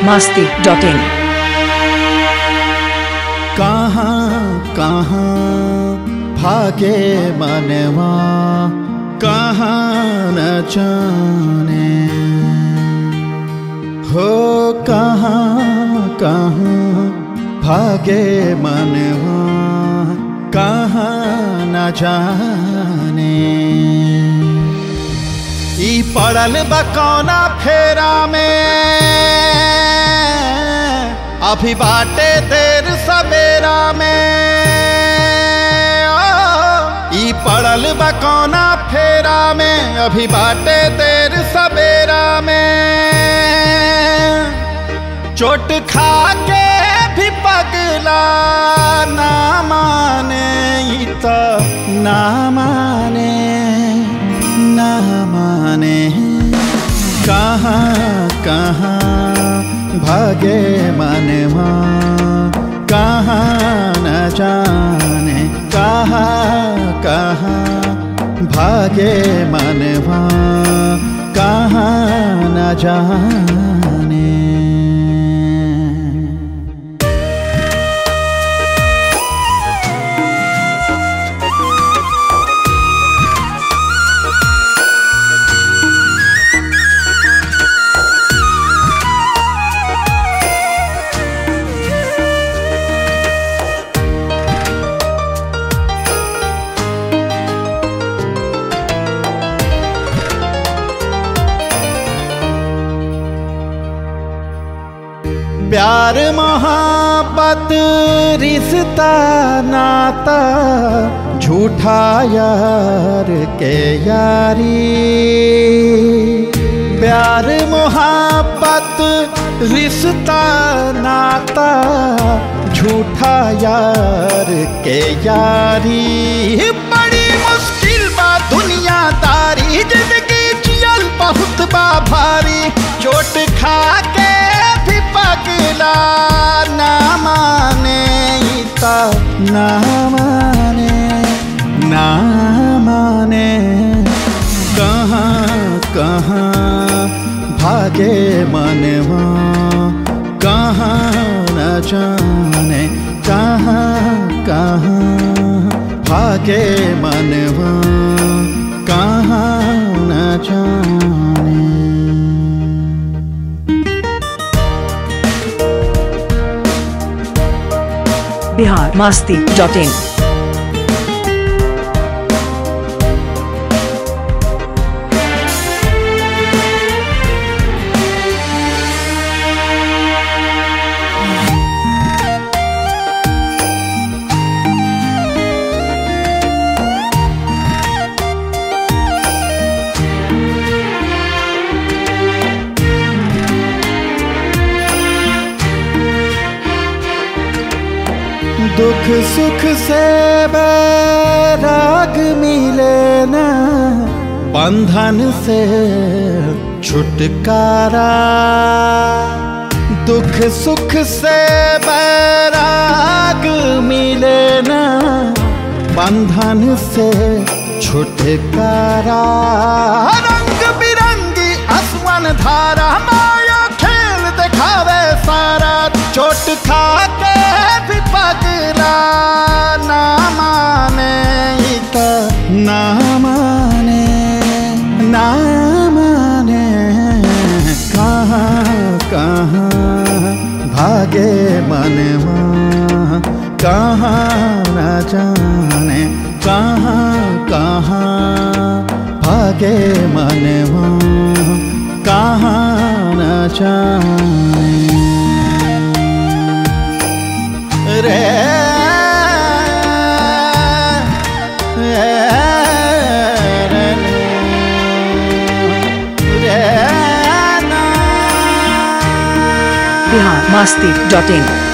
masti dot in. कहाँ कहाँ भागे मनवा कहाँ न जाने हो कहाँ कहाँ भागे मनवा कहाँ न जाने ई पड़ल बकौना फेरा में अभी बाटे देर सवेरा में ओ, ई पड़ल बकौना फेरा में अभी बाटे देर सवेरा में चोट खा के भी पगला ना माने ई तो ना माने ना माने कहाँ कहाँ भागे मनवा कहाँ न जाने कहाँ कहाँ भागे मनवा कहाँ न जाने प्यार मोहब्बत रिश्ता नाता झूठा यार के यारी प्यार मोहब्बत रिश्ता नाता झूठा यार के यारी बड़ी मुश्किल बा दुनियादारी जिंदगी जियल बहुत बा भारी चोट खा के भी पगला ना माने ई त ना माने ना माने कहाँ कहाँ भागे मनवा कहाँ न जाने कहाँ कहाँ भागे मनवा कहाँ न जाने Bihar masti dot in. दुख सुख से बैराग मिले ना बंधन से छुटकारा दुख सुख से बैराग मिले ना बंधन से छुटकारा रंग बिरंगी आसमान धारा माया खेल दिखावे सारा चोट खा के भी पगला ना माने ई त ना माने ना माने कहाँ कहाँ भागे मनवा कहाँ न जाने कहाँ कहाँ भागे मनवा कहाँ न जाने रे Bihar masti dot in.